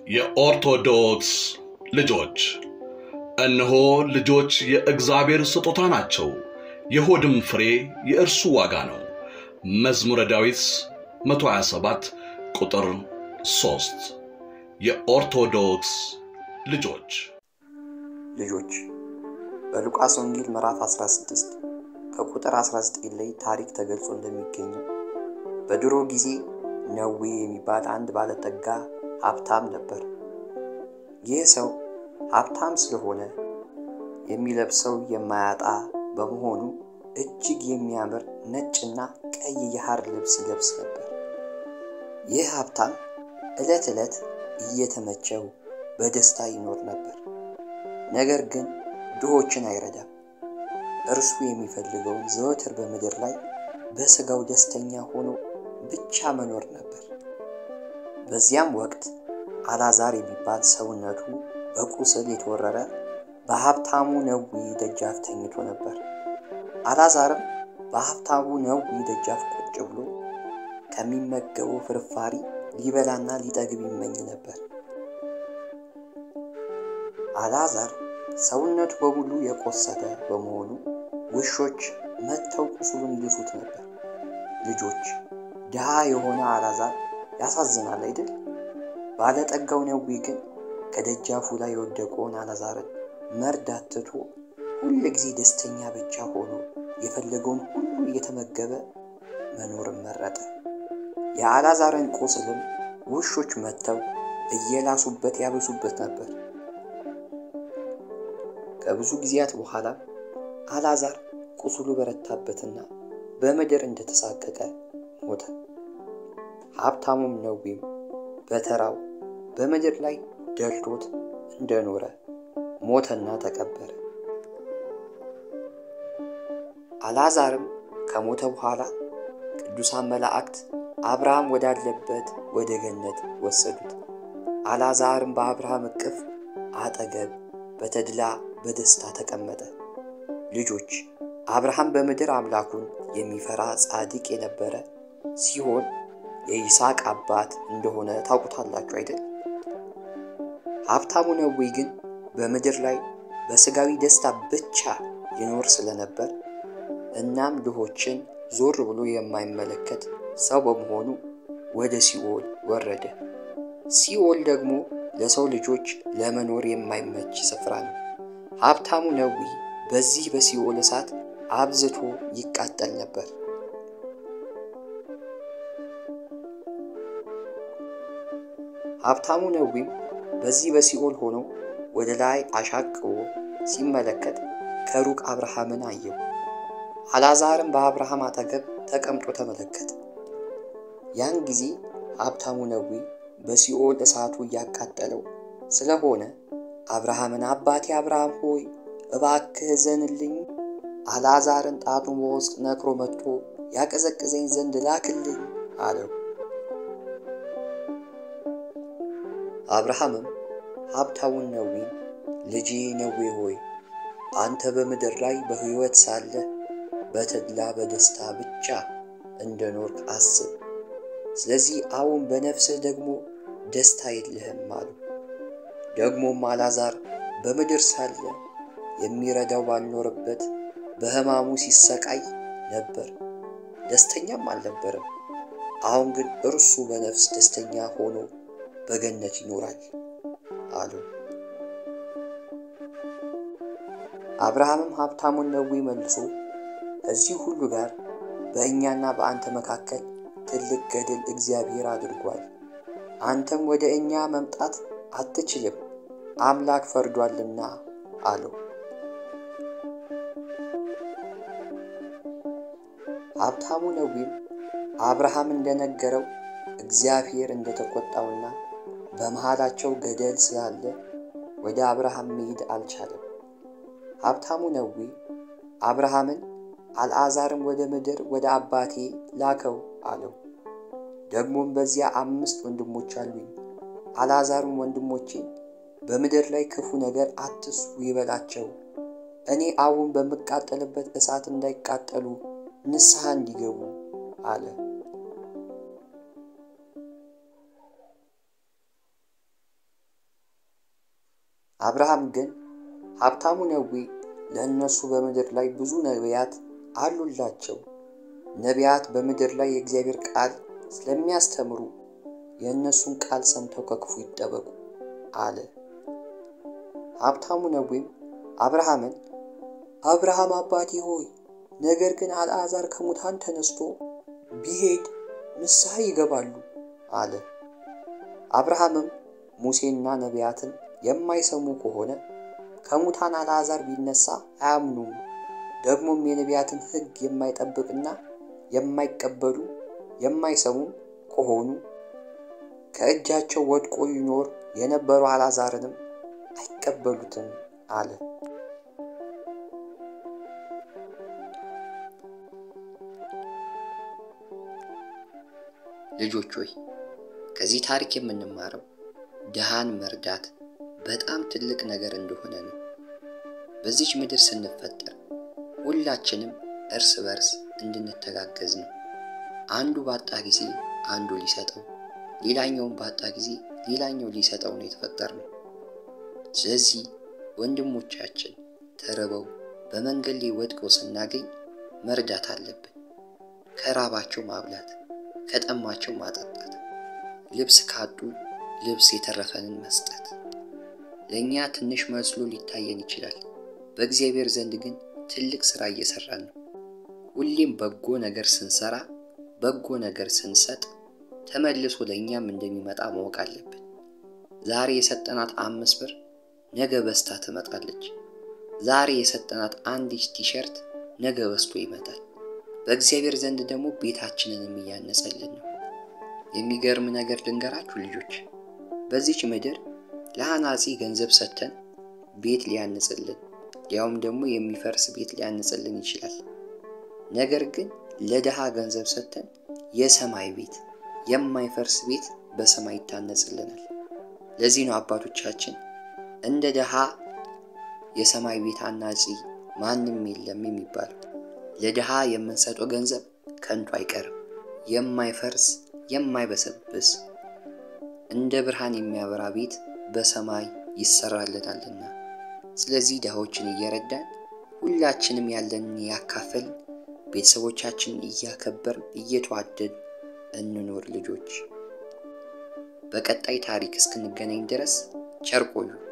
የኦርቶዶክስ ልጆች እነሆ ልጆች የእግዚአብሔር ስጦታ ናቸው፣ የሆድም ፍሬ የእርሱ ዋጋ ነው። መዝሙረ ዳዊት 127 ቁጥር 3 የኦርቶዶክስ ልጆች ልጆች በሉቃስ ወንጌል ምዕራፍ 16 ከቁጥር 19 ላይ ታሪክ ተገልጾ እንደሚገኘው በድሮ ጊዜ ነዌ የሚባል አንድ ባለጠጋ ሀብታም ነበር። ይህ ሰው ሀብታም ስለሆነ የሚለብሰው የማያጣ በመሆኑ እጅግ የሚያምር ነጭና ቀይ የሐር ልብስ ይለብስ ነበር። ይህ ሀብታም ዕለት ዕለት እየተመቸው በደስታ ይኖር ነበር። ነገር ግን ድሆችን አይረዳም። እርሱ የሚፈልገውን ዘወትር በምድር ላይ በሥጋው ደስተኛ ሆኖ ብቻ መኖር ነበር። በዚያም ወቅት አላዛር የሚባል ሰውነቱ በቁስል የተወረረ በሀብታሙ ነዊ ደጃፍ ተኝቶ ነበር። አላዛርም በሀብታሙ ነዊ ደጃፍ ቁጭ ብሎ ከሚመገበው ፍርፋሪ ሊበላና ሊጠግብ ይመኝ ነበር። አልዓዛር ሰውነቱ በሙሉ የቆሰለ በመሆኑ ውሾች መጥተው ቁስሉን ይልሱት ነበር። ልጆች ድሃ የሆነ አልዓዛር ያሳዝናል አይደል? ባለጠጋው ነዌ ግን ከደጃፉ ላይ የወደቀውን አልዓዛርን መርዳት ትቶ ሁል ጊዜ ደስተኛ ብቻ ሆኖ የፈለገውን ሁሉ እየተመገበ መኖርን መረጠ። የአልዓዛርን ቁስልም ውሾች መጥተው እየላሱበት ያበሱበት ነበር። ከብዙ ጊዜያት በኋላ አልዓዛር ቁስሉ በረታበትና በምድር እንደተሳቀቀ ሞተ። ሀብታሙም ነዌም በተራው በምድር ላይ ደልቶት እንደኖረ ሞተና ተቀበረ። አልዓዛርም ከሞተ በኋላ ቅዱሳን መላእክት አብርሃም ወዳለበት ወደ ገነት ወሰዱት። አልዓዛርም በአብርሃም እቅፍ አጠገብ በተድላ በደስታ ተቀመጠ። ልጆች አብርሃም በምድር አምላኩን የሚፈራ ጻድቅ የነበረ ሲሆን የይስሐቅ አባት እንደሆነ ታውቁታላችሁ አይደል? ሀብታሙ ነዌ ግን በምድር ላይ በሥጋዊ ደስታ ብቻ ይኖር ስለነበር እናም ድሆችን ዞር ብሎ የማይመለከት ሰው በመሆኑ ወደ ሲኦል ወረደ። ሲኦል ደግሞ ለሰው ልጆች ለመኖር የማይመች ስፍራ ነው። ሀብታሙ ነዌ በዚህ በሲኦል እሳት አብዝቶ ይቃጠል ነበር። ሀብታሙ ነዌም በዚህ በሲኦል ሆኖ ወደ ላይ አሻቅቦ ሲመለከት ከሩቅ አብርሃምን አየው። አልዓዛርም በአብርሃም አጠገብ ተቀምጦ ተመለከተ። ያን ጊዜ ሀብታሙ ነዌ በሲኦል እሳቱ እያቃጠለው ስለሆነ አብርሃምን አባቴ አብርሃም ሆይ እባክህ ዘንልኝ፣ አልዓዛርን ጣቱን በውስጥ ነክሮ መጥቶ ያቀዘቅዘኝ ዘንድ ላክልኝ አለው። አብርሃምም ሀብታሙን ነዌን ልጄ ነዌ ሆይ አንተ በምድር ላይ በሕይወት ሳለህ በተድላ በደስታ ብቻ እንደኖርክ አስብ። ስለዚህ አሁን በነፍስህ ደግሞ ደስታ የለህም አሉ። ደግሞም አልዓዛር በምድር ሳለ የሚረዳው ባልኖረበት በሕማሙ ሲሰቃይ ነበር፣ ደስተኛም አልነበረም። አሁን ግን እርሱ በነፍስ ደስተኛ ሆኖ በገነት ይኖራል አሉ። አብርሃምም ሀብታሙን ነዌ መልሶ ከዚህ ሁሉ ጋር በእኛና በአንተ መካከል ትልቅ ገድል እግዚአብሔር አድርጓል። አንተም ወደ እኛ መምጣት አትችልም፣ አምላክ ፈርዷልና አለው። ሀብታሙ ነዌም አብርሃም እንደነገረው እግዚአብሔር እንደተቆጣውና በመሃላቸው ገደል ስላለ ወደ አብርሃም መሄድ አልቻለም። ሀብታሙ ነዌ አብርሃምን አልዓዛርም ወደ ምድር ወደ አባቴ ላከው አለው። ደግሞም በዚያ አምስት ወንድሞች አሉኝ። አልዓዛርም ወንድሞቼን በምድር ላይ ክፉ ነገር አትስሩ ይበላቸው፣ እኔ አሁን በምቃጠልበት እሳት እንዳይቃጠሉ ንስሐ እንዲገቡ አለ። አብርሃም ግን ሀብታሙ ነዌ ለእነሱ በምድር ላይ ብዙ ነቢያት አሉላቸው፣ ነቢያት በምድር ላይ የእግዚአብሔር ቃል ስለሚያስተምሩ የእነሱን ቃል ሰምተው ከክፉ ይጠበቁ አለ። ሀብታሙ ነዌም አብርሃምን አብርሃም አባቴ ሆይ ነገር ግን አልዓዛር ከሙታን ተነስቶ ቢሄድ ንስሐ ይገባሉ አለ። አብርሃምም ሙሴና ነቢያትን የማይሰሙ ከሆነ ከሙታን አልዓዛር ቢነሳ አያምኑም፣ ደግሞም የነቢያትን ሕግ የማይጠብቅና የማይቀበሉ የማይሰሙም ከሆኑ ከእጃቸው ወድቆ ይኖር የነበሩ አልዓዛርንም አይቀበሉትም አለ። ልጆች ሆይ ከዚህ ታሪክ የምንማረው ድሃን መርዳት በጣም ትልቅ ነገር እንደሆነ ነው። በዚች ምድር ስንፈጠር ሁላችንም እርስ በርስ እንድንተጋገዝ ነው። አንዱ ባጣ ጊዜ አንዱ ሊሰጠው፣ ሌላኛውን ባጣ ጊዜ ሌላኛው ሊሰጠው ነው የተፈጠርነው። ስለዚህ ወንድሞቻችን ተርበው በመንገድ ላይ ወድቀው ስናገኝ መርዳት አለብን። ከራባቸው ማብላት፣ ከጠማቸው ማጠጣት፣ ልብስ ካጡ ልብስ የተረፈንን መስጠት። ለእኛ ትንሽ መስሎ ሊታየን ይችላል። በእግዚአብሔር ዘንድ ግን ትልቅ ሥራ እየሠራን ነው። ሁሌም በጎ ነገር ስንሰራ፣ በጎ ነገር ስንሰጥ ተመልሶ ለእኛም እንደሚመጣ ማወቅ አለብን። ዛሬ የሰጠናት አምስት ብር ነገ በስታ ትመጣለች። ዛሬ የሰጠናት አንዲት ቲሸርት ነገ በስቶ ይመጣል። በእግዚአብሔር ዘንድ ደግሞ ቤታችንንም እያነጸልን ነው። የሚገርም ነገር ልንገራችሁ ልጆች፣ በዚች ምድር ለአናጺ ገንዘብ ሰጥተን ቤት ሊያንጽልን ያውም ደግሞ የሚፈርስ ቤት ሊያንጽልን ይችላል። ነገር ግን ለድሃ ገንዘብ ሰጥተን የሰማይ ቤት የማይፈርስ ቤት በሰማይ ይታነጽልናል። ለዚህ ነው አባቶቻችን እንደ ድሃ የሰማይ ቤት አናጺ ማንም የለም የሚባለው። ለድሃ የምንሰጠው ገንዘብ ከንቱ አይቀርም፣ የማይፈርስ የማይበሰብስ እንደ ብርሃን የሚያበራ ቤት በሰማይ ይሰራልናልና። ስለዚህ ድሃዎችን እየረዳን ሁላችንም ያለንን ያካፈልን ቤተሰቦቻችንን እያከበርን እየተዋደድ እንኖር ልጆች። በቀጣይ ታሪክ እስክንገናኝ ድረስ ቸር ቆዩ።